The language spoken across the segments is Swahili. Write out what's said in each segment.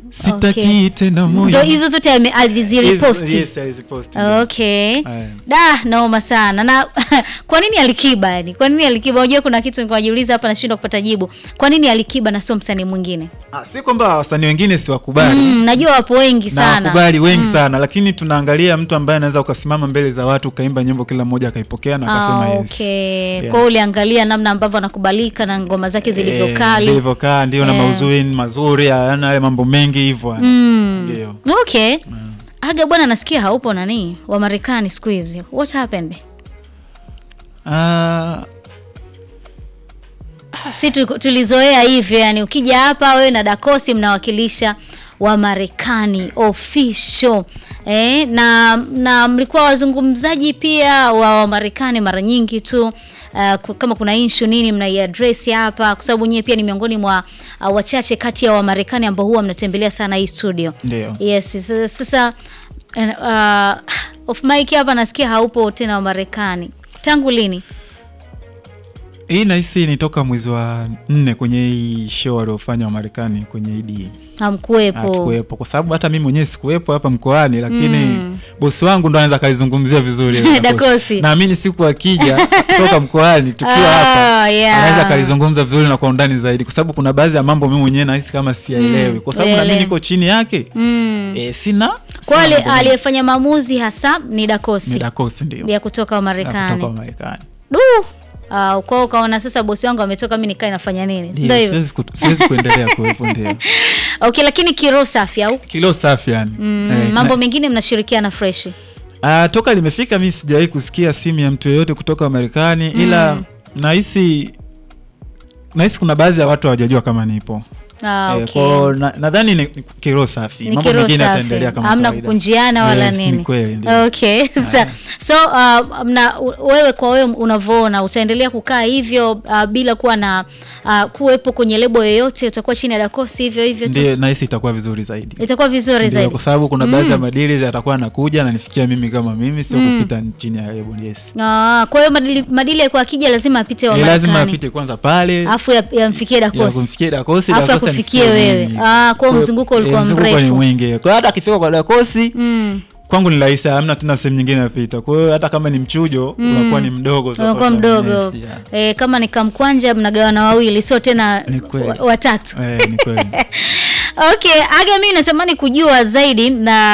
sitaki Okay. tena moyo ndo hizo zote ame- alizireposti Yes, yes, aliziposti. okay Aya. da noma sana na kwa nini alikiba yani kwa nini alikiba unajua kuna kitu nilikuwa najiuliza hapa nashindwa kupata jibu kwa nini alikiba na sio msanii mwingine Ah, si kwamba wasanii wengine siwakubali mm, najua wapo wengi na sana wakubali wengi sana lakini tunaangalia mtu ambaye anaweza ukasimama mbele za watu ukaimba nyimbo kila mmoja akaipokea na akasema Ah, yes. okay. Yeah. Kwa hiyo uliangalia namna ambavyo anakubalika na ngoma zake Eh, zilivyokali zilivyokaa ndio na Eh. mauzui ni mazuri yana yale mambo mengi hivyo Mm. ndio okay aga bwana nasikia haupo nani wa marekani siku hizi what happened Ah, si tu- tulizoea hivyo yani ukija hapa wewe na dakosi mnawakilisha wa marekani official eh, na na mlikuwa wazungumzaji pia wa wamarekani mara nyingi tu uh, ku- kama kuna inshu nini mnaiadresi hapa kwa sababu nyie pia ni miongoni mwa uh, wachache kati ya wamarekani ambao huwa mnatembelea sana hii studio ndio yes sasa- sasa uh, off mic hapa nasikia haupo tena wa marekani tangu lini hii nahisi ni toka mwezi wa nne kwenye hii show waliofanya wa Marekani kwenye idi hamkuwepo hatukuwepo kwa sababu hata mimi mwenyewe sikuwepo hapa mkoani lakini bosi wangu ndo anaweza akalizungumzia vizuri hilo Dakosi. naamini siku akija toka mkoani tukiwa Ah, hapa yeah. anaweza akalizungumza vizuri na kwa undani zaidi kwa sababu kuna baadhi ya mambo mimi mwenyewe nahisi kama siyaelewi kwa sababu na uelewe. mimi niko chini yake mm. e, sina kwa sina ale- mambo mengi. aliyefanya maamuzi hasa ni dakosi ni Dakosi ndio ya kutoka Ya Marekani. kutoka wa Marekani Du. Uh, kwao ukaona sasa bosi wangu ametoka, mi nikae nafanya nini? Ndio Ndio, hivyo. siwezi kut- siwezi kuendelea kuwepo ndio Okay, lakini kiroho safi au kilo safi yani mm, Eh, mambo na- mengine mnashirikiana fresh. Ah, toka limefika mi sijawahi kusikia simu ya mtu yeyote kutoka Marekani ila nahisi nahisi kuna baadhi ya watu hawajajua kama nipo Ah, Eh, okay. kwao na- nadhani ni ni kiroho safi ni mambo kiroho mengine safi, yataendelea kama hamna kawaida. kukunjiana wala Yes, nini. ni kweli ndio. Okay. Sa, so uh, mna, wewe kwa wewe unavyoona utaendelea kukaa hivyo uh, bila kuwa na uh, kuwepo kwenye lebo yoyote, utakuwa chini ya dakosi hivyo hivyo tu, ndio nahisi itakuwa vizuri zaidi itakuwa vizuri Ndio, zaidi. kwa sababu kuna baadhi ya madili yatakuwa anakuja ananifikia mimi kama mimi sio kupita chini ya lebo yes Ah, kwa hiyo madili, madili kwa akija lazima apite wa Eh, lazima Marekani. apite kwanza pale Afu ya- yamfikie ya dakosi. kumfikia Dakosi Alafu Dakosi akufikie anifikie wewe. mimi. Ah, kwa Kwa- mzunguko eh, ulikuwa mzunguko mrefu. ni mwingi kwa hiyo hata akifika kwa Dakosi Mm. kwangu ni rahisi hamna tena sehemu nyingine napita kwa hiyo hata kama ni mchujo unakuwa ni mdogo sasa unakuwa kwa mdogo yes, yeah. e, kama ni kamkwanja mnagawana wawili sio tena Ni kweli. wa- watatu Eh, ni kweli okay aga mimi natamani kujua zaidi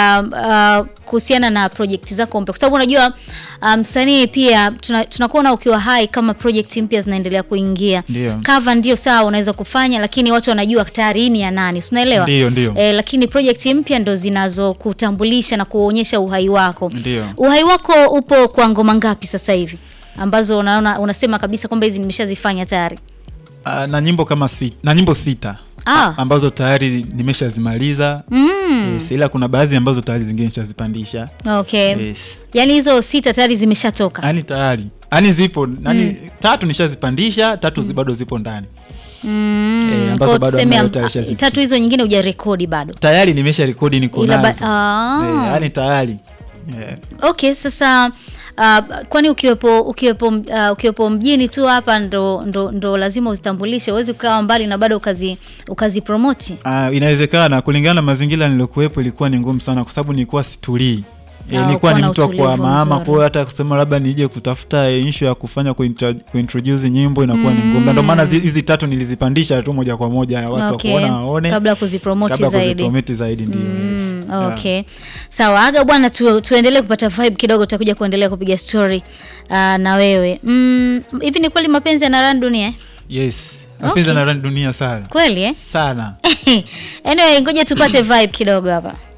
na uh, kuhusiana na project zako mpya kwa sababu unajua uh, msanii pia tuna- tunakuona ukiwa hai kama project mpya zinaendelea kuingia Ndio. cover ndio sawa unaweza kufanya lakini watu wanajua tayari hii ni ya nani si unaelewa Ndio, ndio. Eh, lakini project mpya ndo zinazokutambulisha na kuonyesha uhai wako Ndio. uhai wako upo kwa ngoma ngapi sasa hivi ambazo unaona unasema kabisa kwamba hizi nimeshazifanya tayari Ah, na nyimbo kama sita, na nyimbo sita Ah. ambazo tayari nimeshazimaliza mm. yes, ila kuna baadhi ambazo tayari zingine nishazipandisha okay yes. yaani hizo sita tayari zimeshatoka yani tayari yani zipo yani tatu nishazipandisha tatu zi- bado zipo ndani Mm, Eh, ambazo kwa bado tuseme ambayo am- tayari ah, shazisikia. tatu hizo nyingine hujarekodi bado tayari nimesha rekodi niko Ila ba- nazo ah. Eh, yani tayari yeah. okay sasa uh, kwani ukiwepo ukiwepo uh, ukiwepo mjini tu hapa ndo, ndo, ndo lazima uzitambulishe huwezi ukawa mbali na bado ukazi ukazipromoti Ah, inawezekana kulingana na mazingira niliokuwepo ilikuwa ni ngumu sana kwa sababu nilikuwa situlii E, Ah, nilikuwa ukuwa ni na mtu wa utulivu kuhamahama mzuri. kwa hiyo hata kusema labda nije kutafuta issue ya kufanya kuintra- kuintroduce nyimbo inakuwa ni ngumu Na ndio maana zi- hizi tatu nilizipandisha tu moja kwa moja watu Okay. wakuona waone kabla ya kuzipromoti kabla ya zaidi kuzipromoti zaidi ndio Mm, yes. Yeah. okay sawa aga bwana tu, tuendelee kupata vibe kidogo tutakuja kuendelea kupiga story uh, na wewe Mm, hivi ni kweli mapenzi yanarani dunia eh? yes mapenzi Okay. yanarani dunia sana kweli eh? sana anyway ngoja tupate vibe kidogo hapa